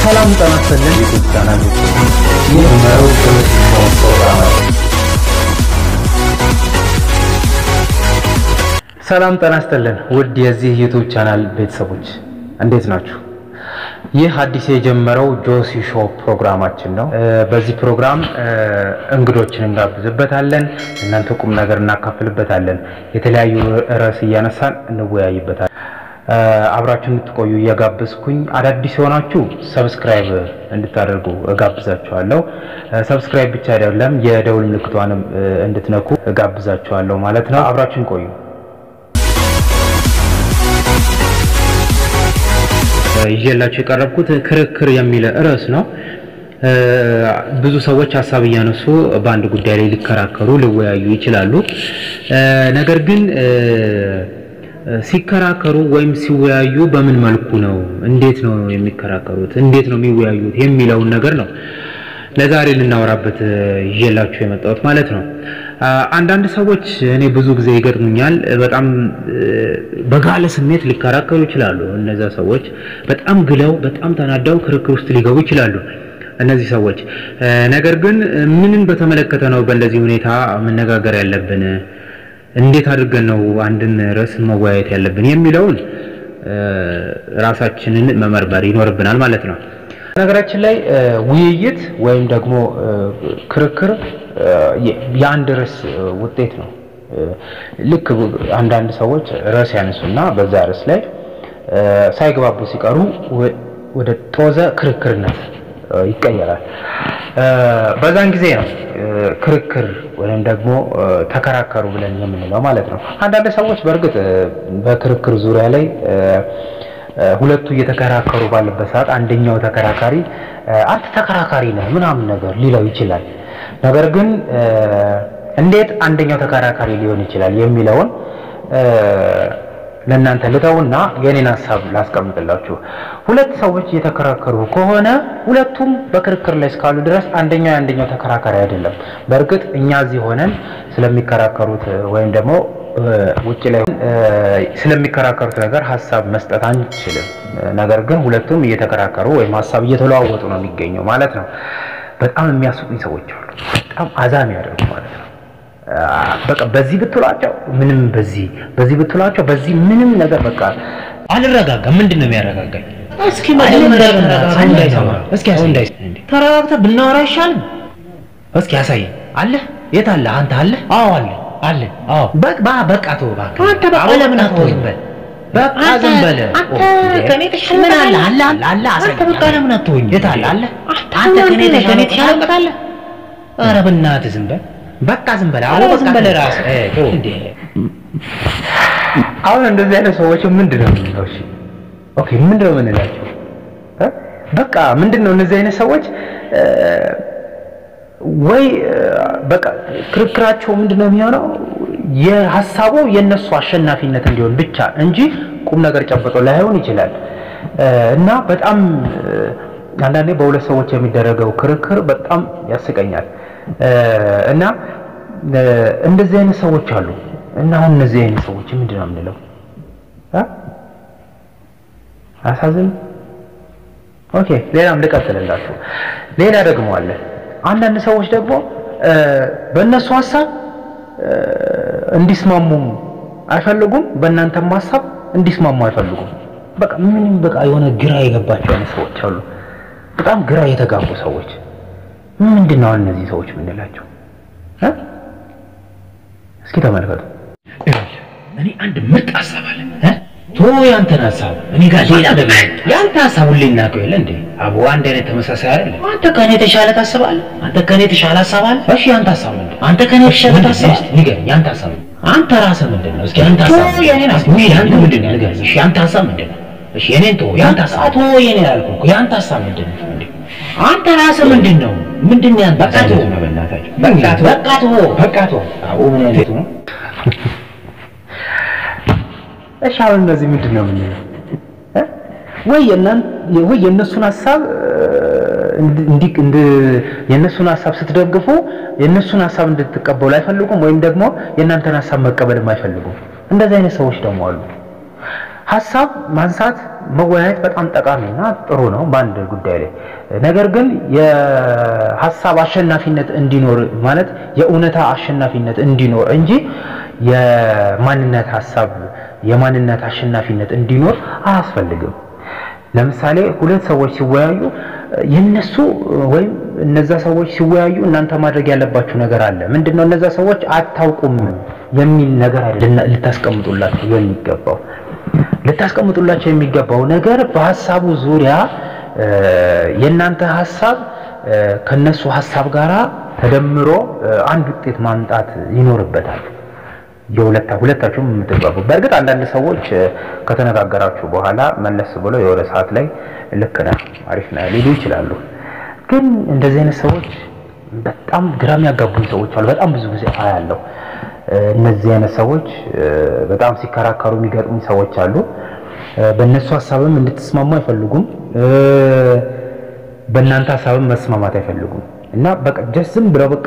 ሰላም ጤና ይስጥልን ዩቲዩብ ቻናል ይህ መሩ ትምህርት ፕሮግራም ነው። ሰላም ጤና ይስጥልን ውድ የዚህ ዩቲዩብ ቻናል ቤተሰቦች እንዴት ናችሁ? ይህ አዲስ የጀመረው ጆሲ ሾው ፕሮግራማችን ነው። በዚህ ፕሮግራም እንግዶችን እንጋብዝበታለን፣ እናንተ ቁም ነገር እናካፍልበታለን፣ የተለያዩ ርዕስ እያነሳን እንወያይበታለን። አብራችሁ እንድትቆዩ እየጋበዝኩኝ አዳዲስ የሆናችሁ ሰብስክራይብ እንድታደርጉ እጋብዛችኋለሁ። ሰብስክራይብ ብቻ አይደለም የደውል ምልክቷንም እንድትነኩ እጋብዛችኋለሁ ማለት ነው። አብራችሁን ቆዩ። ይዤላችሁ የቀረብኩት ክርክር የሚል ርዕስ ነው። ብዙ ሰዎች ሀሳብ እያነሱ በአንድ ጉዳይ ላይ ሊከራከሩ ሊወያዩ ይችላሉ። ነገር ግን ሲከራከሩ ወይም ሲወያዩ በምን መልኩ ነው፣ እንዴት ነው የሚከራከሩት፣ እንዴት ነው የሚወያዩት የሚለውን ነገር ነው ለዛሬ ልናወራበት ይዤላችሁ የመጣሁት ማለት ነው። አንዳንድ ሰዎች እኔ ብዙ ጊዜ ይገጥሙኛል። በጣም በጋለ ስሜት ሊከራከሩ ይችላሉ። እነዛ ሰዎች በጣም ግለው በጣም ተናደው ክርክር ውስጥ ሊገቡ ይችላሉ። እነዚህ ሰዎች ነገር ግን ምንን በተመለከተ ነው በእንደዚህ ሁኔታ መነጋገር ያለብን፣ እንዴት አድርገን ነው አንድን ርዕስ መወያየት ያለብን የሚለውን ራሳችንን መመርመር ይኖርብናል ማለት ነው። ነገራችን ላይ ውይይት ወይም ደግሞ ክርክር የአንድ ርዕስ ውጤት ነው። ልክ አንዳንድ ሰዎች ርዕስ ያነሱና በዛ ርዕስ ላይ ሳይግባቡ ሲቀሩ ወደ ጦዘ ክርክርነት ይቀየራል። በዛን ጊዜ ነው ክርክር ወይም ደግሞ ተከራከሩ ብለን የምንለው ማለት ነው። አንዳንድ ሰዎች በእርግጥ በክርክር ዙሪያ ላይ ሁለቱ እየተከራከሩ ባለበት ሰዓት አንደኛው ተከራካሪ አንተ ተከራካሪ ነህ ምናምን ነገር ሊለው ይችላል። ነገር ግን እንዴት አንደኛው ተከራካሪ ሊሆን ይችላል የሚለውን ለእናንተ ልተውና የኔን ሀሳብ ላስቀምጥላችሁ። ሁለት ሰዎች እየተከራከሩ ከሆነ ሁለቱም በክርክር ላይ እስካሉ ድረስ አንደኛው የአንደኛው ተከራካሪ አይደለም። በእርግጥ እኛ እዚህ ሆነን ስለሚከራከሩት ወይም ደግሞ ውጭ ላይ ስለሚከራከሩት ነገር ሀሳብ መስጠት አንችልም። ነገር ግን ሁለቱም እየተከራከሩ ወይም ሀሳብ እየተለዋወጡ ነው የሚገኘው ማለት ነው። በጣም የሚያስቁኝ ሰዎች አሉ። በጣም አዛም ያደርጉ ማለት ነው። በቃ በዚህ ብትሏቸው ምንም በዚህ በዚህ ብትሏቸው በዚህ ምንም ነገር በቃ አልረጋጋም። ምንድን ነው የሚያረጋጋኝ? እስኪ መጀመሪያ እንዳይሰማ እስኪ ተረጋግተህ ብናወራ አይሻልም? እስኪ ያሳይ አለ የት አለ አንተ አለ አዎ አለ አለ። አዎ በቃ በቃ ተው እባክህ አንተ በቃ አሁን ለምን በቃ ተው አትሆንም? ዝም በል በቃ አንተ- ዝም በል አንተ ኦ፣ ከእኔ የተሻለ ምን አለ ታውቃለህ? አለ አለ አለ አሳይ አንተ በቃ ለምን አትሆኝም? የት አለ አለ አንተ ከእኔ የተሻለ የተሻለ እውቀት አለ? ኧረ በእናትህ ዝም በል። በቃ ዝም በል ኧረ አሁን በቃ ዝም በል ተው። እራስህ። እ፣ ተው። እንዴ አሁን እንደዚህ አይነት ሰዎች ምንድን ነው የምንለው? እሺ ኦኬ፣ ምንድን ነው የምንላቸው? እ? በቃ ምንድን ነው እነዚህ አይነት ሰዎች እ፣ ወይ እ፣ በቃ ክርክራቸው ምንድን ነው የሚሆነው የሀሳቡ የነሱ አሸናፊነት እንዲሆን ብቻ እንጂ ቁም ነገር ጨብጦ ላይሆን ይችላል እ፣ እና በጣም እ፣ አንዳንዴ በሁለት ሰዎች የሚደረገው ክርክር በጣም ያስቀኛል እ፣ እና እ፣ እንደዚህ አይነት ሰዎች አሉ እና አሁን እነዚህ አይነት ሰዎች ምንድን ነው የምንለው? እ? አያሳዝንም? ኦኬ ሌላም ልቀጥልላችሁ። ሌላ ደግሞ አለ። አንዳንድ ሰዎች ደግሞ እ፣ በእነሱ ሀሳብ እ፣ እንዲስማሙ አይፈልጉም፣ በእናንተም ሀሳብ እንዲስማሙ አይፈልጉም። በቃ ምንም በቃ የሆነ ግራ የገባቸው አይነት ሰዎች አሉ። በጣም ግራ የተጋቡ ሰዎች ምንድን ነው አሁን እነዚህ ሰዎች የምንላቸው እ? እስኪ ተመልከቱ። እኔ አንድ ምርጥ ሀሳብ አለ እ? ቶ ያንተን ሀሳብ እኔ ጋር ሌላ ደግሞ ያንተ ሀሳብ ሁሌ እናውቀው የለ እንዴ? አቦ አንድ አይነት ተመሳሳይ አይደለም። አንተ ከእኔ የተሻለ ታስባለህ? አንተ ከእኔ የተሻለ ሀሳብ አለ? እሺ ያንተ ሀሳብ ምንድን ነው? አንተ ከእኔ የተሻለ ምንድን ነው? ታስባለህ? እስኪ ንገረኝ፣ ያንተ ሀሳብ ምንድን ነው? አንተ ራስህ ምንድን ነው? እስኪ አንተ ቶ ሀሳብ የኔን ሀሳብ እስኪ ያንተ ምንድን ነው? ንገረኝ። እሺ ያንተ ሀሳብ ምንድን ነው? እሺ የኔን ቶ ያንተ ሀሳብ ቶ የኔን አልኩህ እኮ ያንተ ሀሳብ ምንድን ነው? እንዴ አንተ ራስህ ምንድን ነው? ምንድን ነው ያንተ በቃ ሀሳብ? ተው፣ በእናታችሁ በቃ ተው፣ በቃ ተው። በቃ ተው። አቦ ምን አይነቱ ነው? እሺ አሁን እነዚህ ምንድን ነው የምንለው? እ? ወይ የእናን ወይ የእነሱን ሀሳብ እንዲ እንዲ የእነሱን ሀሳብ ስትደግፉ የእነሱን ሀሳብ እንድትቀበሉ አይፈልጉም፣ ወይም ደግሞ የእናንተን ሀሳብ መቀበልም አይፈልጉም። እንደዚህ አይነት ሰዎች ደግሞ አሉ። ሀሳብ ማንሳት መወያየት በጣም ጠቃሚና ጥሩ ነው በአንድ ጉዳይ ላይ። ነገር ግን የሀሳብ አሸናፊነት እንዲኖር ማለት የእውነታ አሸናፊነት እንዲኖር እንጂ የማንነት ሀሳብ የማንነት አሸናፊነት እንዲኖር አያስፈልግም። ለምሳሌ ሁለት ሰዎች ሲወያዩ የነሱ ወይም እነዛ ሰዎች ሲወያዩ እናንተ ማድረግ ያለባችሁ ነገር አለ። ምንድነው? እነዛ ሰዎች አታውቁም የሚል ነገር አይደለም ልታስቀምጡላቸው የሚገባው ልታስቀምጡላቸው የሚገባው ነገር በሀሳቡ ዙሪያ የእናንተ ሀሳብ ከነሱ ሀሳብ ጋራ ተደምሮ አንድ ውጤት ማምጣት ይኖርበታል። የሁለታ ሁለታችሁም የምትግባቡ። በእርግጥ አንዳንድ ሰዎች ከተነጋገራችሁ በኋላ መለስ ብሎ የሆነ ሰዓት ላይ ልክ ነህ አሪፍ ነህ ሊሉ ይችላሉ። ግን እንደዚህ አይነት ሰዎች በጣም ግራ የሚያጋቡኝ ሰዎች አሉ። በጣም ብዙ ጊዜ አያለሁ። እነዚህ አይነት ሰዎች በጣም ሲከራከሩ የሚገጥሙኝ ሰዎች አሉ። በእነሱ ሀሳብም እንድትስማሙ አይፈልጉም። በእናንተ ሀሳብም መስማማት አይፈልጉም እና በቃ ጀስት ዝም ብለው በቃ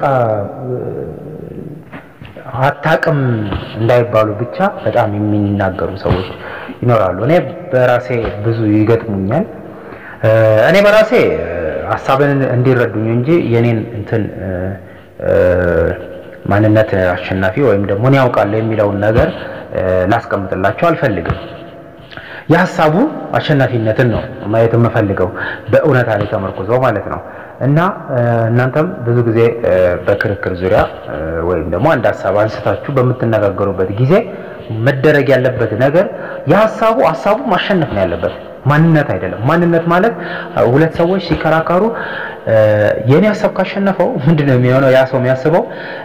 አታቅም እንዳይባሉ ብቻ በጣም የሚናገሩ ሰዎች ይኖራሉ። እኔ በራሴ ብዙ ይገጥሙኛል። እኔ በራሴ ሀሳብን እንዲረዱኝ እንጂ የኔን እንትን ማንነት አሸናፊ ወይም ደግሞ እኔ ያውቃለሁ የሚለውን ነገር ላስቀምጥላቸው አልፈልግም። የሀሳቡ አሸናፊነትን ነው ማየት የምፈልገው በእውነታ ላይ ተመርኩዘው ማለት ነው። እና እናንተም ብዙ ጊዜ በክርክር ዙሪያ ወይም ደግሞ አንድ ሀሳብ አንስታችሁ በምትነጋገሩበት ጊዜ መደረግ ያለበት ነገር የሀሳቡ ሀሳቡ ማሸነፍ ነው ያለበት፣ ማንነት አይደለም። ማንነት ማለት ሁለት ሰዎች ሲከራከሩ የእኔ ሀሳብ ካሸነፈው ምንድን ነው የሚሆነው? ያ ሰው የሚያስበው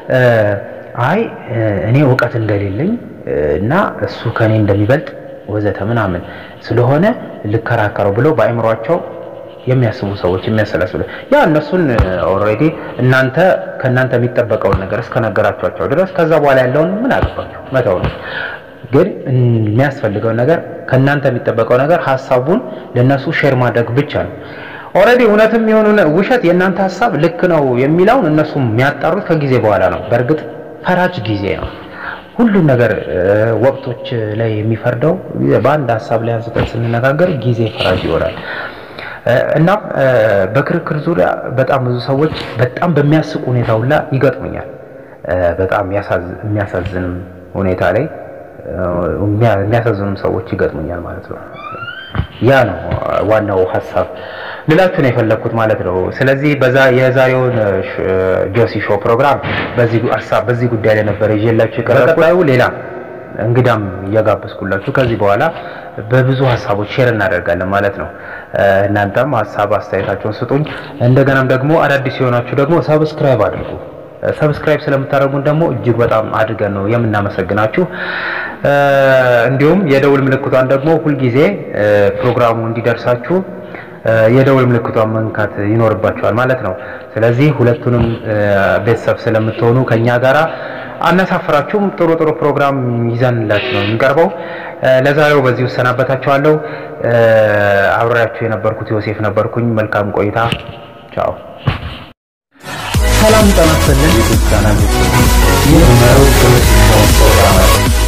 አይ እኔ እውቀት እንደሌለኝ እና እሱ ከእኔ እንደሚበልጥ ወዘተ ምናምን ስለሆነ ልከራከረው ብለው በአእምሯቸው የሚያስቡ ሰዎች የሚያሰላስሉ ያ እነሱን ኦልሬዲ እናንተ ከእናንተ የሚጠበቀውን ነገር እስከነገራችኋቸው ድረስ ከዛ በኋላ ያለውን ምን አገባችሁ መተው ነው። ግን የሚያስፈልገው ነገር ከእናንተ የሚጠበቀው ነገር ሀሳቡን ለነሱ ሼር ማድረግ ብቻ ነው። ኦልሬዲ እውነትም የሆኑ ውሸት የእናንተ ሀሳብ ልክ ነው የሚለውን እነሱ የሚያጣሩት ከጊዜ በኋላ ነው። በእርግጥ ፈራጅ ጊዜ ነው። ሁሉም ነገር ወቅቶች ላይ የሚፈርደው በአንድ ሀሳብ ላይ አንስተን ስንነጋገር ጊዜ ፈራጅ ይሆናል። እናም በክርክር ዙሪያ በጣም ብዙ ሰዎች በጣም በሚያስቅ ሁኔታ ሁላ ይገጥሙኛል። በጣም የሚያሳዝንም ሁኔታ ላይ የሚያሳዝኑም ሰዎች ይገጥሙኛል ማለት ነው። ያ ነው ዋናው ሀሳብ ልላችሁ ነው የፈለግኩት ማለት ነው። ስለዚህ በዛ የዛሬውን ጆሲ ሾው ፕሮግራም በዚህ ሀሳብ በዚህ ጉዳይ ላይ ነበር ይዤላችሁ የቀረብኩት። ሌላ እንግዳም እየጋበዝኩላችሁ ከዚህ በኋላ በብዙ ሀሳቦች ሼር እናደርጋለን ማለት ነው። እናንተም ሀሳብ አስተያየታችሁን ስጡኝ። እንደገናም ደግሞ አዳዲስ የሆናችሁ ደግሞ ሰብስክራይብ አድርጉ። ሰብስክራይብ ስለምታደርጉን ደግሞ እጅግ በጣም አድርገን ነው የምናመሰግናችሁ። እንዲሁም የደውል ምልክቷን ደግሞ ሁልጊዜ ፕሮግራሙ እንዲደርሳችሁ የደውል ምልክቷን መንካት ይኖርባችኋል ማለት ነው። ስለዚህ ሁለቱንም ቤተሰብ ስለምትሆኑ ከኛ ጋራ አናሳፍራችሁም። ጥሩ ጥሩ ፕሮግራም ይዘንላችሁ ነው የሚቀርበው። ለዛሬው በዚህ እሰናበታችኋለሁ። አብሬያችሁ የነበርኩት ዮሴፍ ነበርኩኝ። መልካም ቆይታ። ቻው። ሰላም ጤና ይስጥልን።